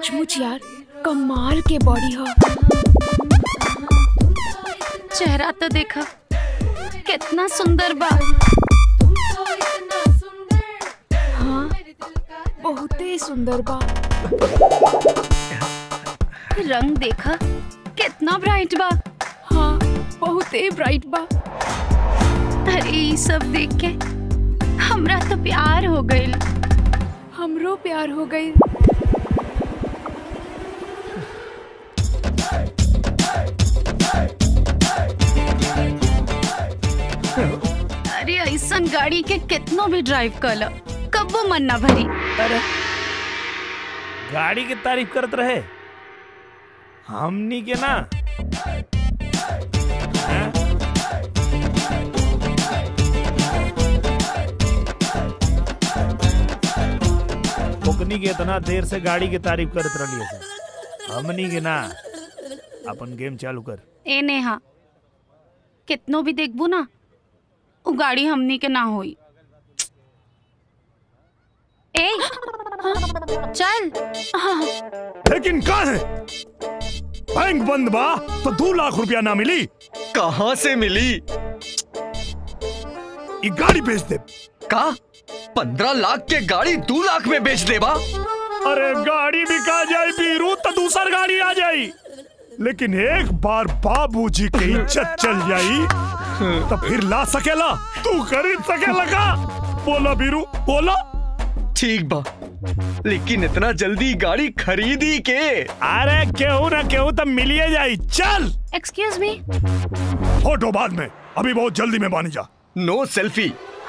सचमुच यार कमाल के बॉडी हो चेहरा तो देखा कितना सुंदर बा हाँ बहुते सुंदर बा रंग देखा कितना ब्राइट बा हाँ बहुते ब्राइट बा अरे ई सब देख के हमरा तो प्यार हो गइल हमरो प्यार हो गई अरे ऐसन गाड़ी के कितनो भी ड्राइव कर लो कब्बो मन ना भरी अरे गाड़ी की तारीफ करत रहे हमनी के ना हैं? ओकनी के इतना देर से गाड़ी की तारीफ करत रही सर हमनी के ना अपन गेम चालू कर ए नेहा कितनो भी देखबू ना उ गाड़ी हमनी के ना होई ए चल लेकिन का है बैंक बंद बा तो दो लाख रुपया ना मिली कहाँ से मिली ये गाड़ी बेच दे का पंद्रह लाख के गाड़ी दो लाख में बेच देबा अरे गाड़ी बिका जाए बीरू तो दूसर गाड़ी आ जाई लेकिन एक बार बाबूजी की इज्जत चल जाई तो फिर ला सकेला तू खरीद सकेला का बोला बीरू बोला ठीक बा लेकिन इतना जल्दी गाड़ी खरीदी के अरे केहू ना केहू तो मिलिए जाई चल एक्सक्यूज मी फोटो बाद में अभी बहुत जल्दी में बानी जा नो सेल्फी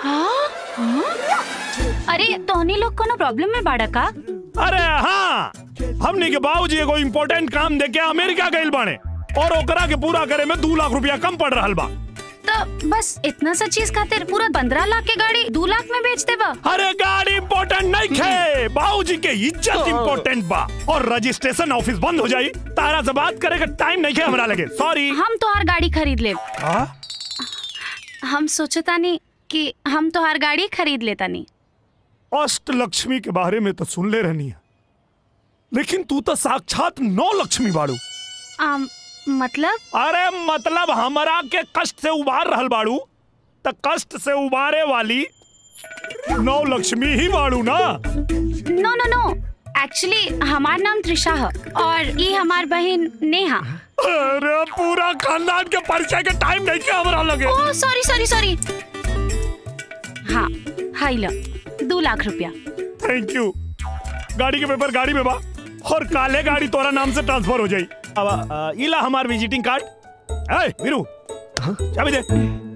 अरे तोहनी लोग कोनो प्रॉब्लम में बाड़ा का अरे हाँ हमनी के बाबूजी एगो इम्पोर्टेंट काम देके अमेरिका गइल बाने और ओकरा के पूरा करे में दो लाख रुपया कम पड़ रहल बा तो बस इतना सा चीज खातिर पूरा पंद्रह लाख के गाड़ी दो लाख में बेच देबा अरे गाड़ी इम्पोर्टेंट नहीं खे बाबूजी के इज्जत इम्पोर्टेंट बा और रजिस्ट्रेशन ऑफिस बंद हो जाई तारा से बात करे का टाइम नहीं खे हमरा लगे सॉरी हम तोहार गाड़ी खरीद ले हाँ हम सोचतानी कि हम तोहार गाड़ी खरीद लेतानी अष्ट लक्ष्मी के बारे में तो सुन ले रहनी है लेकिन तू तो साक्षात नौ लक्ष्मी बाड़ू आम, मतलब अरे मतलब हमरा के कष्ट से उबार रहल बाड़ू त कष्ट से उबारे वाली नौ लक्ष्मी ही बाड़ू ना नो नो नो एक्चुअली हमार नाम त्रिशा है और ये हमार बहन नेहा अरे पूरा खानदान के परिचय के टाइम नहीं के हमरा लगे ओह सॉरी सॉरी सॉरी हाँ हाई लो दो लाख रुपया थैंक यू गाड़ी के पेपर गाड़ी में बा और काले गाड़ी तोरा नाम से ट्रांसफर हो जाई अब आ, इला हमार विजिटिंग कार्ड ए वीरू चाबी दे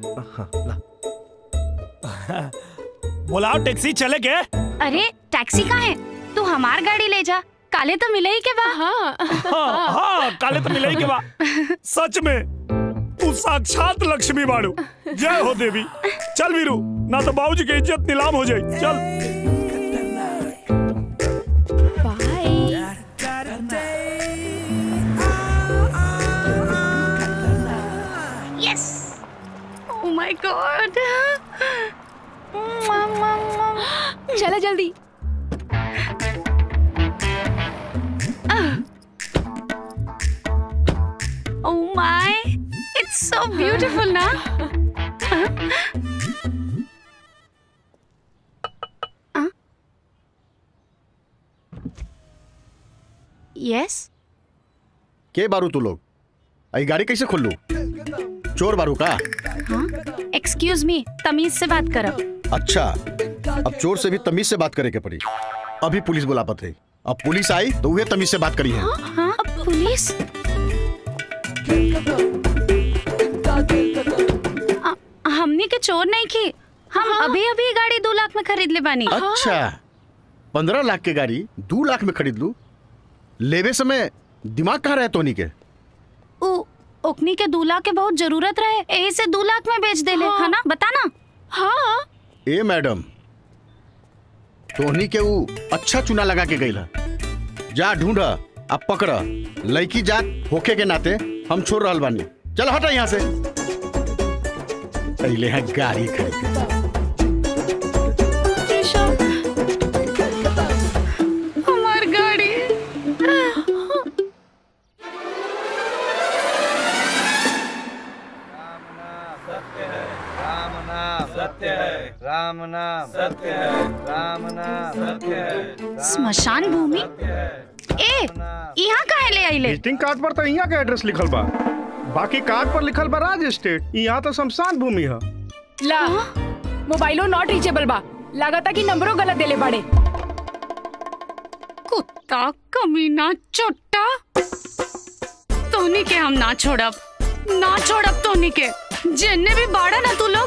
बुलाओ टैक्सी चले के अरे टैक्सी कहाँ है तू हमार गाड़ी ले जा काले तो मिले ही के बा हाँ हाँ हाँ काले तो मिले ही के बा सच में तू साक्षात लक्ष्मी बाड़ू जय हो देवी चल वीरू ना तो बाबूजी की इज्जत नीलाम हो जाए चल by yes oh my God चला जल्दी oh my it's so beautiful ना यस के बारू तू लोग आई गाड़ी कैसे खोलू चोर बारू का हाँ एक्सक्यूज मी तमीज से बात करो अच्छा अब चोर से भी तमीज से बात करे के पड़ी अभी पुलिस बुला पाते अब पुलिस आई तो वह तमीज से बात करी है हाँ अब पुलिस आ, हमने के चोर नहीं की हम अभी अभी गाड़ी दो लाख में खरीद ले बानी अच्छा पंद्रह लाख के गाड़ी दो लाख में खरीद लू लेवे समय दिमाग कहाँ रहे तोनी के उ ओकनी के दो लाख के बहुत जरूरत रहे यही से दो लाख में बेच देले है ना बता ना हाँ ए मैडम तोहनी के ऊ अच्छा चुना लगा के गई जा ढूंढ अब पकड़ लड़की जात होखे के नाते हम छोड़ रहल बानी चल हटा यहाँ से पहले है गाड़ी खरीद हमार गाड़ी राम नाम सत्य है राम नाम सत्य है स्मशान भूमि ए यहाँ काहे ले आइले विजिटिंग कार्ड पर तो यहाँ के एड्रेस लिखल बा बाकी कार्ड पर लिखल बा राज स्टेट यहाँ तो शमशान भूमि है ला मोबाइलो नॉट रीचेबल बा लागता कि नंबरो गलत देले बाड़े कुत्ता कमीना चोट्टा तोनी के हम ना छोड़ब ना छोड़ब तोनी के जिन्ने भी बाड़ा ना तू लोग